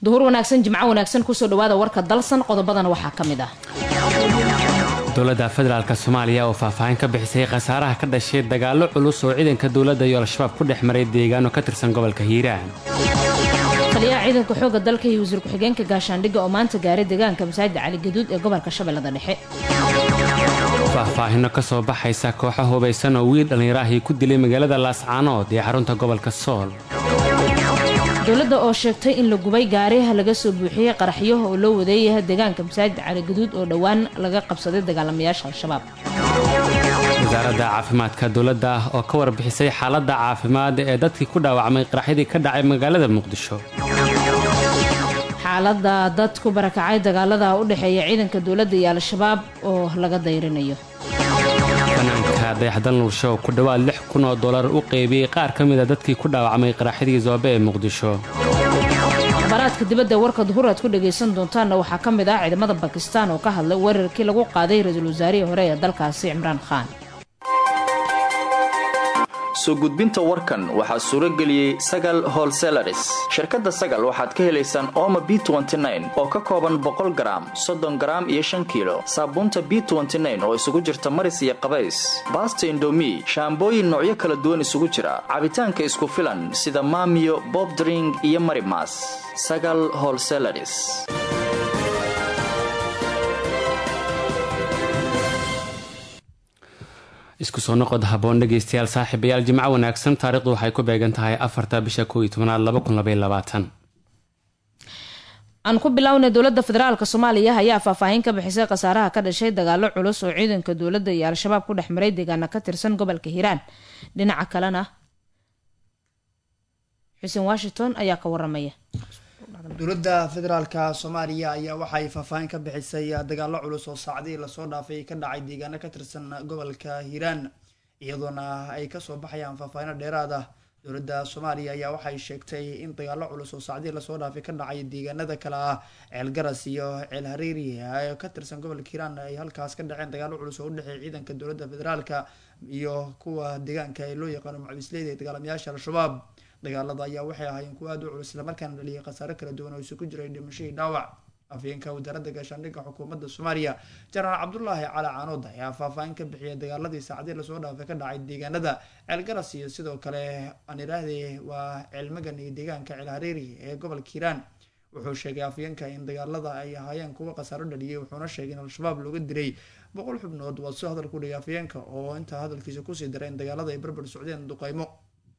duhur wanaagsan jimco wanaagsan kusoo dhawaada warka dalsan qodobadana waxaa ka mid ah dowladda federaalk soomaaliya oo faahfaahin ka bixisay khasaaraha ka dhashay dagaallo culus oo ciidanka dowladda iyo al-shabaab ku dhex maray deegaano ka tirsan gobolka hiiraan taliyaha ciidanka xooga dalka iyo wasiir ku-xigeenka gaashaandhigga oo maanta gaaray deegaanka masaajida cali gaduud ee gobolka shabeellada dhexe faahfaahino ka soo baxaysa kooxo hubaysan oo wiil dhallinyaraahii ku dilay magaalada laascaanood ee xarunta gobolka sool dowladda oo sheegtay in la gubay gaariha laga soo buuxiyey qaraxyo oo loo wadeeyaha deegaanka masaajid cali gaduud oo dhowaan laga qabsaday dagaalamayaasha al-shabaab wasaaradda caafimaadka dowladda oo ka warbixisay xaaladda caafimaad ee dadkii ku dhaawacmay qaraxyadii ka dhacay magaalada muqdisho xaaladda dad ku barakacay dagaalada u dhexeeya ciidanka dowladda iyo al-shabaab oo laga dayrinayo fanaanka dayaxdal nuursho oo ku dhowaad lix kun oo dollar u qeybiyey qaar ka mid a dadkii ku dhaawacmay qaraxyadii zoobe ee muqdisho akhbaaraadka dibadda warka duhur aad ku dhagaysan doontaanna waxaa ka mid ah ciidamada bakistaan oo ka hadlay weerarkii lagu qaaday ra-iisul wasaarihii hore ee dalkaasi cimraan khaan soo gudbinta warkan waxaa suuro geliyey sagal holselaris shirkadda sagal waxaad ka helaysaan ooma b oo ka kooban boqol garaam soddon garaam iyo shan kiilo saabuunta b oo isugu jirta maris iyo qabays baasta indomi shaambooyin noocyo kala duwan isugu jira cabitaanka isku filan sida maamiyo bobdring iyo marimas sagal holselaris isku soo noqod haboon dhegaystayaal saaxiibayaal jimco wanaagsan taarikhdu waxay ku beegan tahay afarta bisha koo iyo tobanaad laba kun labaiyo labaatan aan ku bilownay dowladda federaalk soomaaliya ayaa faahfaahin ka bixisay khasaaraha ka dhashay dagaalo culus oo ciidanka dowladda iyo al-shabaab ku dhex maray deegaana ka tirsan gobolka hiiraan dhinaca kalena xuseen washington ayaa ka waramaya dowladda federaalka soomaaliya ayaa waxay faahfaahin ka bixisay dagaalo culus oo saacadihii lasoo dhaafay ka dhacay deegaano ka tirsan gobolka hiiraan iyadoona ay kasoo baxayaan faahfaahino dheeraad ah dowladda soomaaliya ayaa waxay sheegtay in dagaalo culus oo saacadihii lasoo dhaafay ka dhacay deegaanada kale ah ceel garas iyo ceel hariiri ee ka tirsan gobolka hiiraan ay halkaas ka dhaceen dagaalo culus oo udhexeeya ciidanka dowladda federaalka iyo kuwa deegaanka ee loo yaqaano mucabisleyda ee dagaalamayaasha al-shabaab dagaalada ayaa waxay ahaayeen kuwa aad u culus islamarkaana dhaliyay khasaare kala duwan oo isugu jiray dhimashadii dhaawac afhayeenka wasaaradda gaashaandhigga xukuumadda soomaaliya jenaraal cabdulaahi cali caanood ayaa faahfaahin ka bixiyay dagaaladii saacadii lasoo dhaafay ka dhacay deegaanada ceel garas iyo sidoo kale aan idhaahdee waa ceel magan iyo deegaanka ceel hareeri ee gobolka hiiraan wuxuu sheegay afhayeenka in dagaalada ay ahaayeen kuwa khasaaro dhaliyay wuxuuna sheegay in al-shabaab looga dilay boqol xubnood waa soo hadal ku dhigay afhayeenka oo intaa hadalkiisa kusii daray in dagaalada ay barbar socdeen duqaymo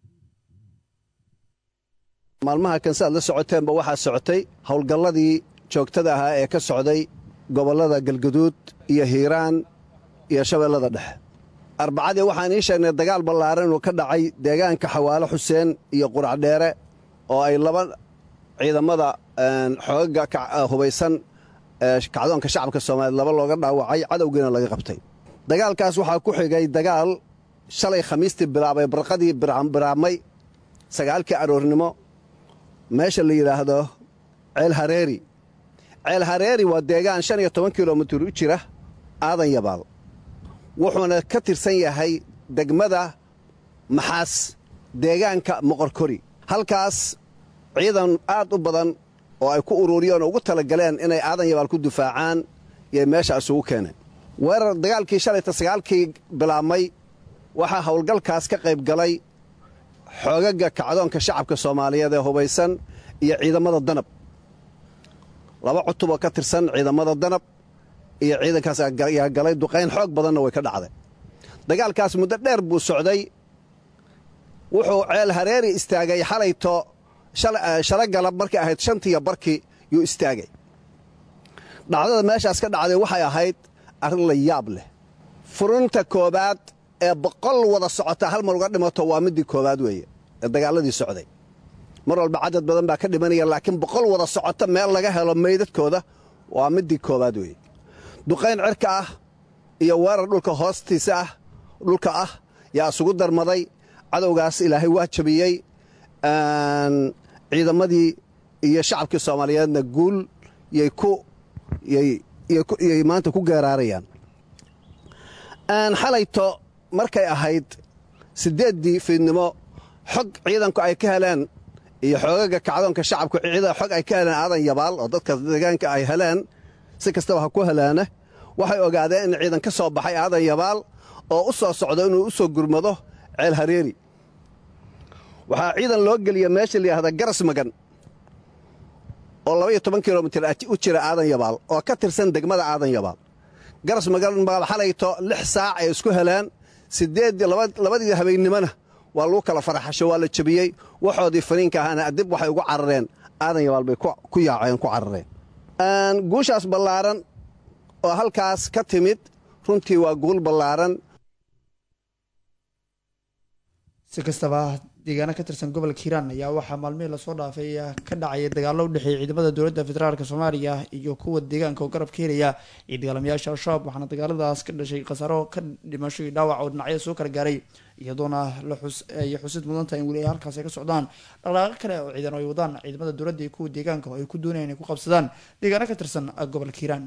maalmaha kan saaad la socoteenba waxaa socotay howlgalladii joogtada ahaa ee ka socday gobollada galgaduud iyo hiiraan iyo shabeellada dhexe arbacadii waxaan ii sheegnay dagaal ballaaran inuu ka dhacay deegaanka xawaalo xuseen iyo quracdheere oo ay laba ciidamada xoogaga hubaysan kacdoonka shacabka soomaaliyeed laba looga dhaawacay cadowgiina laga qabtay dagaalkaas waxaa ku xigay dagaal shalay khamiistii bilaabay barqadii biraabmay sagaalkii aroornimo meesha la yidhaahdo ceel hareeri ceel hareeri waa deegaan shan iyo toban kilomitir u jira aadan yabaal wuxuuna ka tirsan yahay degmada maxaas deegaanka moqorkori halkaas ciidan aad u badan oo ay ku ururiyeen oo ugu talagaleen inay aadan yabaal ku difaacaan yay meesha isugu keeneen weerar dagaalkii shalayta sagaalkii bilaabmay waxaa howlgalkaas ka qayb galay xoogaga kacdoonka shacabka soomaaliyeed ee hubaysan iyo ciidamada danab laba cutuboo ka tirsan ciidamada danab iyo ciidankaas ayaa galay duqayn xoog badanna way ka dhacday dagaalkaas muddo dheer buu socday wuxuu ceel hareeri istaagay xalayto shala galab markay ahayd shantiiyo barkii yuu istaagay dhacdada meeshaas ka dhacday waxay ahayd arrin la yaab leh furinta koobaad ee boqol wada socota hal mar uga dhimato waa midii koowaad weeye ee dagaaladii socday mar walba cadad badan baa ka dhimanaya laakiin boqol wada socota meel laga helo meydadkooda waa midii koowaad weeye duqayn cirka ah iyo weerar dhulka hoostiisa ah dhulka ah yaa isugu darmaday cadowgaas ilaahay waa jabiyey ciidamadii iyo shacabkii soomaaliyeedna guul yay ku yay maanta ku geeraarayaan xalayto markay ahayd siddeeddii fiidnimo xog ciidanku ay ka heleen iyo xoogaga kacdoonka shacabku ciida xog ay ka heleen aadan yabaal oo dadka deegaanka ay heleen si kastaba ha ku helaana waxay ogaadeen in ciidan ka soo baxay aadan yabaal oo u soo socdo inuu u soo gurmado ceel hareeri waxaa ciidan loo geliya meesha layidhahda garas magan oo labaiyo toban kilomitir u jira aadan yabaal oo ka tirsan degmada aadan yabaal garas magan xalayto lix saac ay isku heleen siddeed labadii habeennimona waa lagu kala faraxasho waa la jebiyey waxoodii faniinka ahaana dib waxay ugu carareen aadan yabaal bay ku yaaceen ku carareen guushaas ballaaran oo halkaas ka timid runtii waa guul ballaaran si kastaba deegaano ka tirsan gobolka hiiraan ayaa waxaa maalmihii lasoo dhaafay ka dhacaya dagaallo u dhexeeya ciidamada dowladda federaalk soomaaliya iyo kuwa deegaanka oo garab ka helaya iyo dagaalamayaasha al-shabaab waxaana dagaaladaas ka dhashay khasaaro ka dhimasho iyo dhaawac oo dhinacyada soo kala gaaray iyadoona ay xusid mudantaha in weli ay halkaas ay ka socdaan dhaqdhaaqo kale oo ciidan ay wadaan ciidamada dowladda iyo kuwa deegaanka oo ay ku doonayaan inay ku qabsadaan deegaano ka tirsan gobolka hiiraan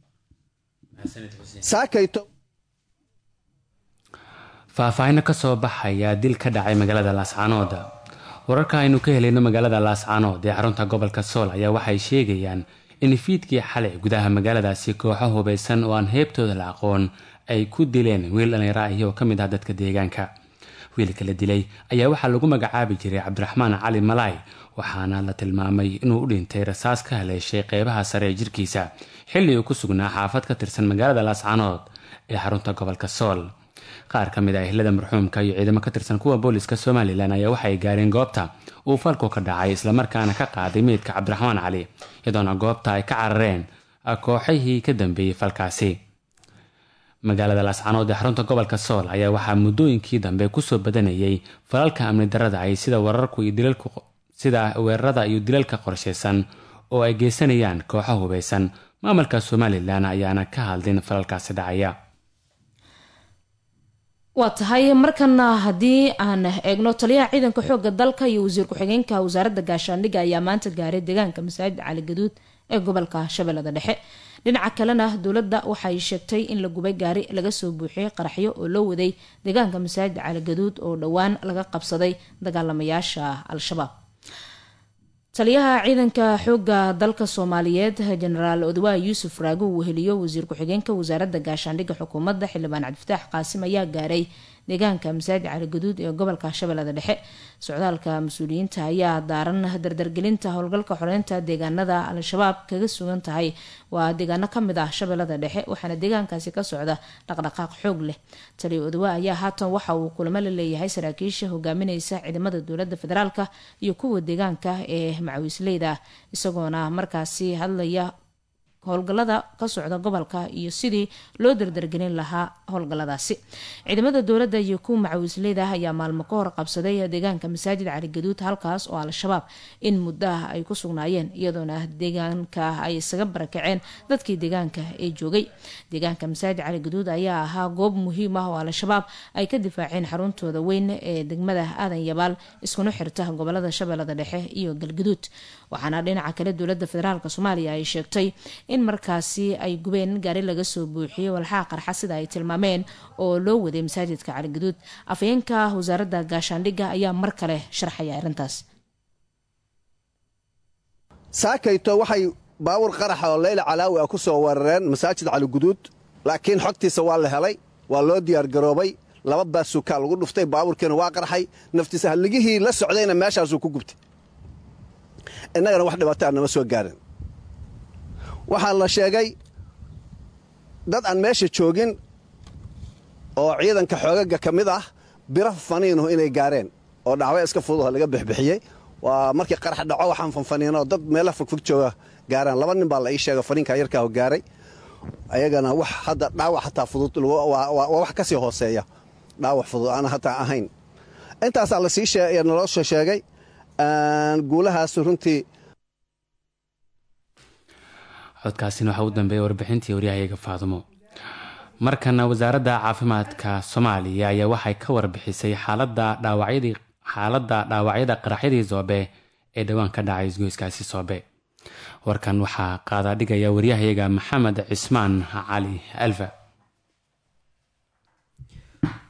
faahfaahino ka soo baxaya dil ka dhacay magaalada laascaanood wararka aynu ka helayno magaalada laascaanood ee xarunta gobolka sool ayaa waxay sheegayaan in fiidkii xalay gudaha magaaladaasi kooxo hubaysan oo aan heebtooda la aqoon ay ku dileen wiil dhallinyaro ahi oo ka mid ah dadka deegaanka wiilka la dilay ayaa waxaa lagu magacaabi jiray cabdiraxmaan cali malaay waxaana la tilmaamay inuu u dhintay rasaas ka haleeshay qeybaha sare ee jirkiisa xilli uu ku sugnaa xaafad ka tirsan magaalada laascaanood ee xarunta gobolka sool qaar ka mid ah ehlada marxuumka iyo ciidamo ka tirsan kuwa booliska somalilan ayaa waxay gaareen goobta uu falku ka dhacay islamarkaana ka qaaday meydka cabdiraxmaan cali iyadoona goobta ay ka carareen kooxihii ka dambeeyey falkaasi magaalada laascaanood ee xarunta gobolka sool ayaa waxaa muddooyinkii dambe kusoo badanayay falalka amni darada ay sida wararku iyo dilalku sida weerarada iyo dilalka qorshaysan oo ay geysanayaan kooxo hubaysan maamulka somalilan ayaana ka hadlin falalkaasi dhacaya waa tahay markana haddii aan eegno taliyaha ciidanka xooga dalka iyo wasiir ku-xigeenka wasaaradda gaashaandhigga ayaa maanta gaaray deegaanka masaajid cali gaduud ee gobolka shabeellada dhexe dhinaca kalena dowladda waxay sheegtay in la gubay gaari laga soo buuxiyey qaraxyo oo loo waday deegaanka masaajid cali gaduud oo dhowaan laga qabsaday dagaalamayaasha al-shabaab taliyaha ciidanka xooga dalka soomaaliyeed jenaraal odwaa yuusuf raago uu weheliyo wasiir ku-xigeenka wasaaradda gaashaandhigga xukuumadda xildhibaan cabdifataax qaasim ayaa gaaray deegaanka masaajid cali gaduud ee gobolka shabeellada dhexe socdaalka mas-uuliyiinta ayaa daaran dardargelinta howlgalka xoreynta deegaanada al-shabaab kaga sugan tahay waa deegaano kamid ah shabeellada dhexe waxaana deegaankaasi ka socda dhaqdhaqaaq xoog leh taliya odwa ayaa haatan waxa uu kulamo la leeyahay saraakiisha hogaamineysa ciidamada dowlada federaalka iyo kuwa deegaanka ee macawiisleyda isagoona markaasi hadlaya howlgalada ka socda gobolka iyo sidii loo dardargelin lahaa howlgaladaasi ciidamada dowladda iyo kuwa macawiisleyda ayaa maalmo ka hor qabsaday deegaanka masaajid cali gaduud halkaas oo al-shabaab in muddo ah ay ku sugnaayeen iyadoona deegaanka ay isaga barakaceen dadkii deegaanka ee joogay deegaanka masaajid cali gaduud ayaa ahaa goob muhiim ah oo al-shabaab ay ka difaaceen xaruntooda weyn ee degmada aadan yabaal iskuna xirta gobolada shabeellada dhexe iyo galgaduud waxaana dhinaca kale dowlada federaalk soomaaliya ay sheegtay in markaasi ay gubeen gaari laga soo buuxiyey walxaa qarxa sida ay tilmaameen oo loo waday masaajidka caligaduud afhayeenka wasaaradda gaashaandhigga ayaa mar kale sharxaya arrintaas saakayto waxay baawur qaraxa oo leyla calaawi ah ku soo weerareen masaajid caliguduud laakiin xogtiisa waa la helay waa loo diyaargaroobay laba baasuukaa lagu dhuftay baabuurkiina waa qarxay naftiisa halligihii la socdayna meeshaasuu ku gubtay innagana wax dhibaataa nama soo gaarin waxaa la sheegay dad aan meesha joogin oo ciidanka xoogaga ka mid ah biro faniinuhu inay gaareen oo dhacway iska fududaho laga bixbixiyey waa markii qarax dhaco waxaan fanfaniinoo dad meela fogfog jooga gaaraan laba nin baa la ii sheega faniinka yarkaaho gaaray ayagana wax hadda dhaawac hataa fudud waa wax ka sii hooseeya dhaawac fudud aan hataa ahayn intaasaa lasii naloo soo sheegay guulahaas runtii codkaasina waxaa u dambeeyay warbixintii waryahayaga faadumo markana wasaaradda caafimaadka soomaaliya ayaa waxay ka warbixisay xaalada dhaawacyadii xaaladda dhaawacyada qaraxyadii soobe ee dhowaan ka dhacay isgoyskaasi soobe warkan waxaa qaadaa dhigaya waryahayaga maxamed cismaan cali alfa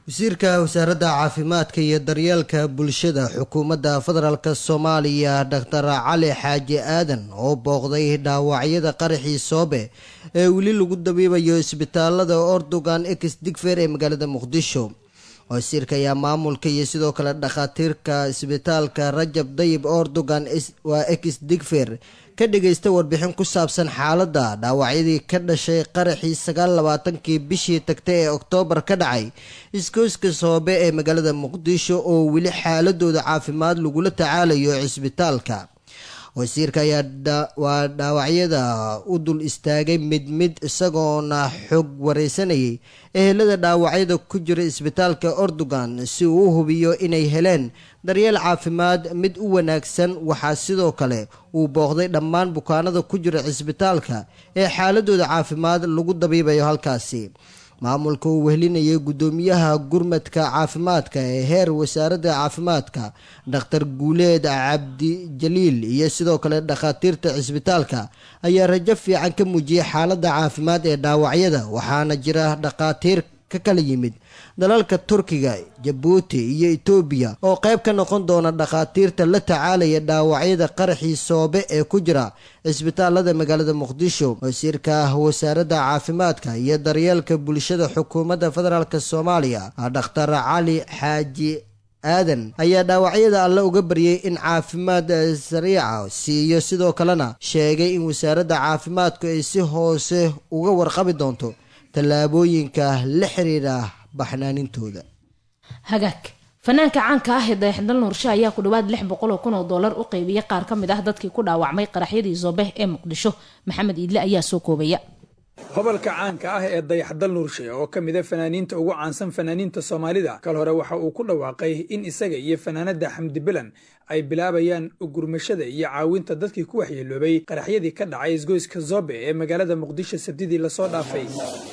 wasiirka wasaaradda caafimaadka iyo daryeelka bulshada xukuumadda federaalk soomaaliya doctor cali xaaji aadan oo booqday dhaawacyada qaraxii soobe ee weli lagu dabiibayo isbitaalada ordogan ex digfer ee magaalada muqdisho wasiirka ayaa maamulka iyo sidoo kale dhakhaatiirka isbitaalka rajab dayib ordogan waa ex digfer ka dhagaysta warbixin ku saabsan xaaladda dhaawacyadii ka dhashay qaraxii sagaal labaatankii bishii tagtay ee oktoobar ka dhacay iskooska soobe ee magaalada muqdisho oo weli xaaladooda caafimaad lagula tacaalayo cisbitaalka wasiirka ayaa waa dhaawacyada u dul istaagay mid mid isagoona xog wareysanayay ehelada dhaawacyada ku jira isbitaalka ordogan si uu u hubiyo inay heleen daryeel caafimaad mid u wanaagsan waxaa sidoo kale uu booqday dhammaan bukaanada ku jira cisbitaalka ee xaaladooda caafimaad lagu dabiibayo halkaasi maamulka uu wehlinayay guddoomiyaha gurmadka caafimaadka ee heer wasaaradda caafimaadka dhakhtar guuleed cabdijaliil iyo sidoo kale dhakhaatiirta cisbitaalka ayaa rajo fiican ka muujiyay xaaladda caafimaad ee dhaawacyada waxaana jira dhakhaatiir ka kala yimid dalalka turkiga jabuuti iyo etoobiya oo qayb ka noqon doona dhakhaatiirta la tacaalaya dhaawacyada qaraxii soobe ee ku jira cisbitaalada magaalada muqdisho wasiirka wasaaradda caafimaadka iyo daryeelka bulshada xukuumadda federaalk soomaaliya dhakhtar cali xaaji aadan ayaa dhaawacyada alle uga baryay in caafimaad sariica siiyo sidoo kalena sheegay in wasaaradda caafimaadku ay si hoose uga warqabi doonto tallaabooyinka la xiriira baxnaanintooda hagaag fanaanka caanka ah ee dayaxdal nuurshe ayaa ku dhawaad lix boqol oo kun oo dollar u qeybiyay qaar ka mid ah dadkii ku dhaawacmay qaraxyadii zoobeh ee muqdisho maxamed iidle ayaa soo koobaya hobalka caanka ah ee dayaxdal nuurshe oo ka mida fanaaniinta ugu caansan fanaaniinta soomaalida kal hore waxa uu ku dhawaaqay in isaga iyo fanaanada xamdi bilan ay bilaabayaan gurmashada iyo caawinta dadkii ku waxyeeloobay qaraxyadii ka dhacay isgoyska zobe ee magaalada muqdisho sabtidii lasoo dhaafay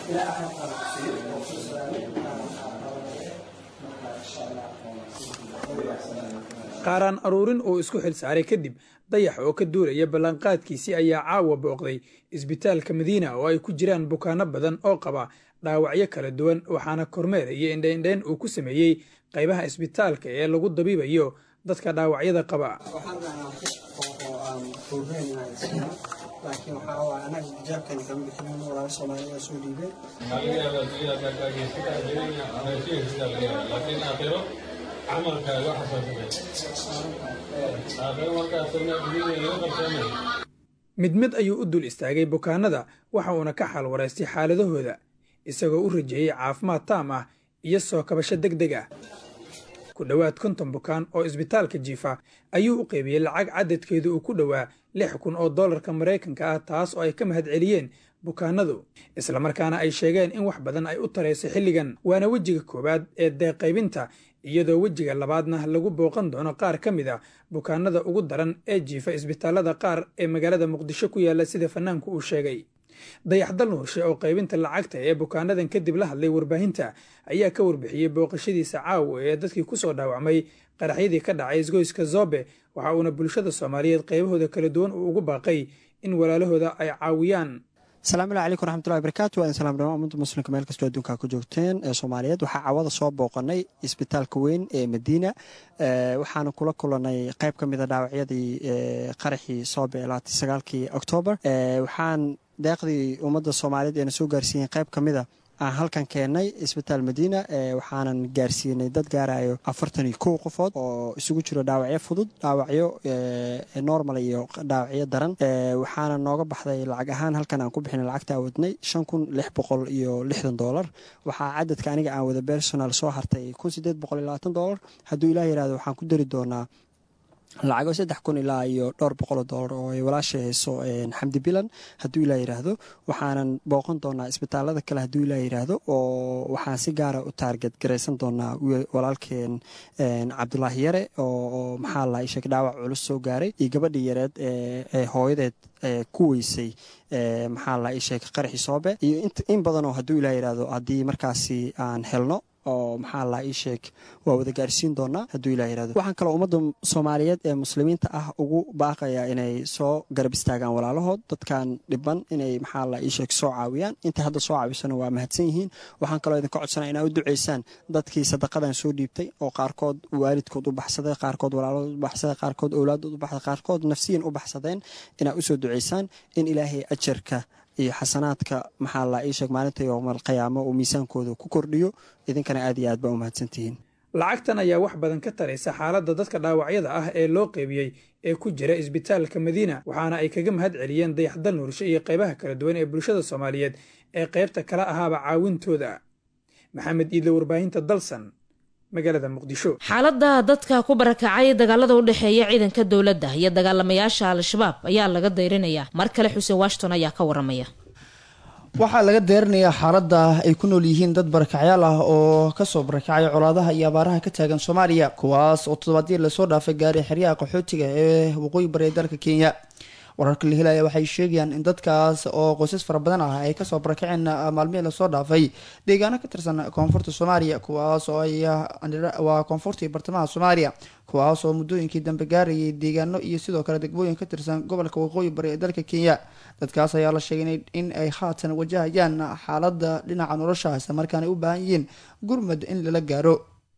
qaaraan aruurin uu isku xilsaaray kadib dayax oo ka duulaya ballanqaadkiisii ayaa caawa booqday isbitaalka madiina oo ay ku jiraan bukaano badan oo qaba dhaawacyo kala duwan waxaana kormeer iyo indheindheyn uu ku sameeyey qaybaha isbitaalka ee lagu dabiibayo dadka dhaawacyada qaba mid mid ayuu u dul istaagay bukaanada waxa uuna ka xal waraystay xaaladahooda isagoo u rajeeyey caafimaad taam ah iyo soo kabasho deg deg ah ku dhowaad konton bukaan oo isbitaalka jiifa ayuu u qeybiyey lacag cadadkeedu uu ku dhowaa lix kun oo dollarka maraykanka ah taas oo ay ka mahad celiyeen bukaanadu islamarkaana ay sheegeen in wax badan ay u tarayso xilligan waana wejiga koowaad ee deeqaybinta iyadoo wejiga labaadna lagu booqan doono qaar ka mid a bukaanada ugu daran ee jiifa isbitaalada qaar ee magaalada muqdisho ku yaalla sida fanaanku uu sheegay dayaxdal nuurshe oo qaybinta lacagta ee bukaanadan kadib la hadlay warbaahinta ayaa ka warbixiyey booqashadiisa caawa ee dadkii kusoo dhaawacmay qaraxyadii ka dhacay isgoyska zobe waxa uuna bulshada soomaaliyeed qaybahooda kala duwan uu ugu baaqay in walaalahooda ay caawiyaan asalaamullahi calaykum raxmatullahi barakaatu waa salaam dhamaan ummadda muslimka meel kastoo adduunka ku joogteen ee soomaaliyeed waxaa cawada soo booqanay isbitaalka weyn ee madiina waxaana kula kulanay qayb ka mida dhaawacyadii qaraxii soobe labaatan sagaalkii oktoobar waxaan deeqdii ummadda soomaaliyeed eena soo gaarsiiyeen qayb ka mida aan halkan keennay isbitaal madiina waxaanan gaarsiinay dad gaarayo afartan iyo kow qofood oo isugu jiro dhaawacyo fudud dhaawacyo normal iyo dhaawacyo daran waxaana nooga baxday lacag ahaan halkan aan ku bixinay lacagta awadnay shan kun lix boqol iyo lixdan doolar waxaa cadadka aniga aan wada personal soo hartay kun sideed boqol iyo labaatan doolar hadduu ilaah yirahdo waxaan ku dari doonaa lacago saddex kun ilaa iyo dhowr boqoloo doolar oo ay walaashay hayso xamdi bilan hadduu ilaa yidhaahdo waxaanan booqan doonaa isbitaalada kale hadduu ilaa yidhaahdo oo waxaan si gaara u taarget garaysan doonaa walaalkeen cabdulaahi yare oo maxaa la sheeg dhaawac culus soo gaaray iyo gabadhii yareed ee hooyadeed ku weysay maxaa la sheeg qaraxi soobe iyo in badanoo hadduu ilaa yidhaahdo haddii markaasi aan helno oo maxaa la ii sheeg waa wada gaarsiin doonaa hadduu ilah yirahdo waxaan kaloo ummadda soomaaliyeed ee muslimiinta ah ugu baaqayaa inay soo garab istaagaan walaalahood dadkan dhiban inay maxaa la ii sheeg soo caawiyaan intay hadda soo caawisana waa mahadsan yihiin waxaan kaloo idinka codsanaa inaa u duceysaan dadkii sadaqadan soo dhiibtay oo qaarkood waalidkood u baxsaday qaarkood walaalahood u baxsaday qaarkood owlaadood u baxsaday qaarkood nafsiyan u baxsadeen inaa usoo duceysaan in ilaahay ajarka iyo xasanaadka maxaa la ii sheeg maalinta yowmal qiyaamo uu miisaankooda ku kordhiyo idinkana aad iyo aad baa u mahadsantihiin lacagtan ayaa wax badan ka taraysa xaaladda dadka dhaawacyada ah ee loo qeybiyey ee ku jira isbitaalka madiina waxaana ay kaga mahad celiyeen dayaxdal nuursho iyo qaybaha kala duwan ee bulshada soomaaliyeed ee qaybta kala ahaaba caawintooda maxamed iidle warbaahinta dalsan magaalada muqdisho xaaladda dadka ku barakacay dagaalada u dhexeeya ciidanka dowladda iyo dagaalamayaasha al-shabaab ayaa laga dayrinayaa mar kale xuseen washington ayaa ka waramaya waxaa laga deerinayaa xaaladda ay ku nool yihiin dad barakacyaal ah oo kasoo barakacay colaadaha iyo abaaraha ka taagan soomaaliya kuwaas oo toddobaadyii lasoo dhaafay gaaray xeryaha qaxootiga ee waqooyi bari ee dalka kenya wararka la helaya waxay sheegayaan in dadkaas oo qoysas fara badan ah ay kasoo barakaceen maalmihii lasoo dhaafay deegaano ka tirsan koonfurta soomaaliya kuwaas oo ay waa koonfurta iyo bartamaha soomaaliya kuwaas oo muddooyinkii dambe gaarayay deegaano iyo sidoo kale degmooyin ka tirsan gobolka waqooyi bari ee dalka kenya dadkaas ayaa la sheegay in ay haatan wajahayaan xaaladda dhinaca nolosha isla markaana ay u baahan yihiin gurmad in lala gaaro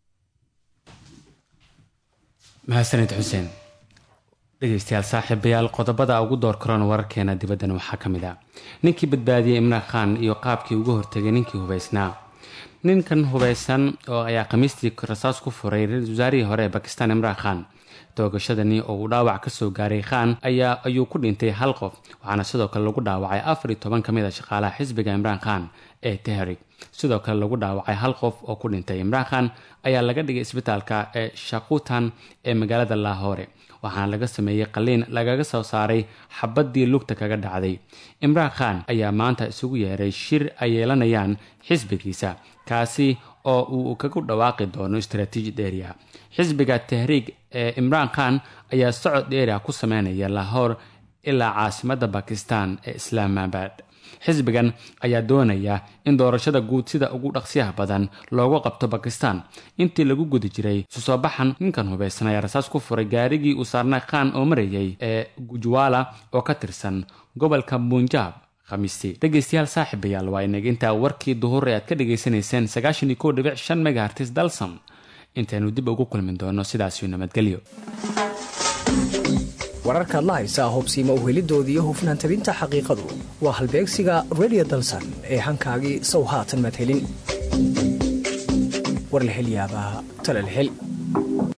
mahadsanid xuseen dhegeystayaal saaxiibayaal qodobada ugu door karoon wararkeena dibaddan waxaa ka mid ah ninkii badbaadiyey imraan khan iyo qaabkii uga hortegay ninkii hubaysnaa ninkan hubaysan oo ayaa khamiistii rasaas ku furay ra-iisul wasaarihii hore ee bakistan imraan khan toogashadani oo uu dhaawac kasoo gaaray khan ayaa ayuu ku dhintay hal qof waxaana sidoo kale lagu dhaawacay afar iyo toban ka mid a shaqaalaha xisbiga imraan khan ee tehrig sidoo kale lagu dhaawacay hal qof oo ku dhintay imraan khan ayaa laga dhigay isbitaalka ee shakutan ee magaalada laahore waxaana laga sameeyey qaliin lagaga soo saaray xabadii lugta kaga dhacday imraan khan ayaa maanta isugu yeeray shir ay yeelanayaan xisbigiisa kaasi oo uu kagu dhawaaqi doono istaraatiiji dheeriya xisbiga tahriig ee imraan khan ayaa socod dheeriah ku sameynaya lahore ilaa caasimadda bakistan ee islaamabad xisbigan ayaa doonaya in doorashada guud sida ugu dhaqsiyaha badan loogu qabto bakistan intii lagu guda jiray susoo baxan ninkan hubaysan ayaa rasaas ku furay gaarigii uu saarnay khan oo marayay ee gujwala oo ka tirsan gobolka bunjab khamiistii dhegeystayaal saaxiibayaal waa inaga intaa warkii duhur ee aad ka dhegaysanayseen sagaashan iyo kow dhibic shan megahartis dalsam intaynu dib ugu kulmi doono sidaasiyo nabadgelyo wararkaad la haysaa hubsiima uhelidoodii hufnaan tabinta xaqiiqadu waa halbeegsiga redio dalsan ee hankaagii sow haatan maad helin war la hel yaabaa tale la hel